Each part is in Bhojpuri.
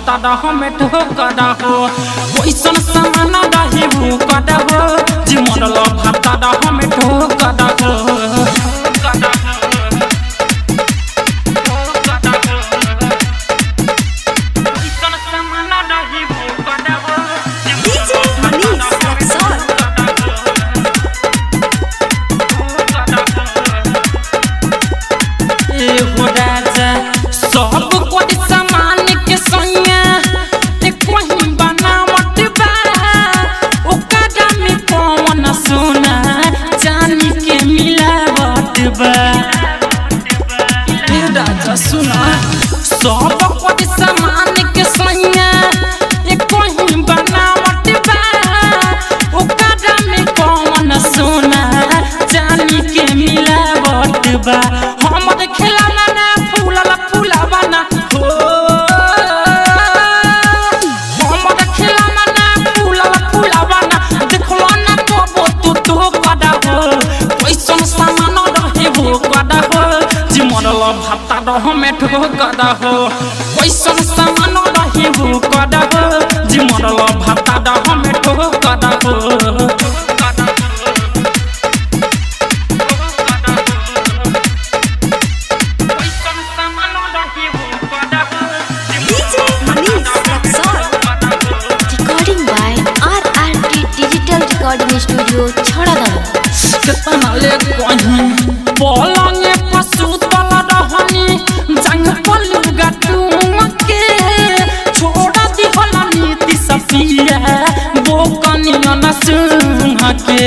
भाता हमें ठोकर हो वैसन सामान रही वो कद हो जी मरल भाता हमें ठोकर हो वैसन सामान रही वो कद हो DJ Manish Luxor. एहो राजा सब कोई सामान के संगे एक वही बनावट बा ओकरा में कौन सोना चांदी के मिलावट बा ए राजा सुना सब कोई सामान के संगे एक वही बनावट बा ओकरा में कौन सोना चांदी के मिलावट बा हमर खिलाना ना फूलला फूलावा ना हो हमर खिलाना ना फूलला फूलावा ना देखलो ना कबो तू तो कदा हो कैसन सामान रहे हो कदा हो जी मरल भाता रह में ठो कदा हो कैसन सामान रहे हो कदा हो जी मरल भाता रह में ठो कदा हो DJ Manish Luxor. Recording by RRT Digital Recording Studio, Chhadadam. कितना ले कहीं पलंगे पशु तल रहनी जंग पलू गटूम के छोड़ा दिहल नीति सफिया बोकनिया न सुन के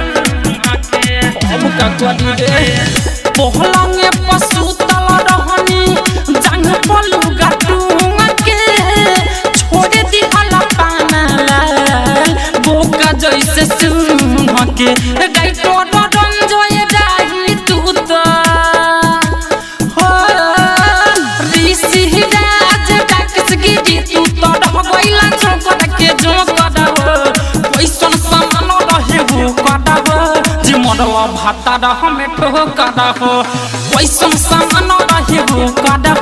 अब का करी रे पलंगे पशु तल रहनी जंग पलू गटूम के छोड़ दिहल पाना लाल बोका जैसे सुन के गाइटो रंजोय डाही तू तो हो ऋषि राज डाकस गिरी तू तो रह गइला चौकट के जो कदव कैसन सामान रहे हो कदव जी मरल भाता रह में ठो कदव कैसन सामान रहे हो कदव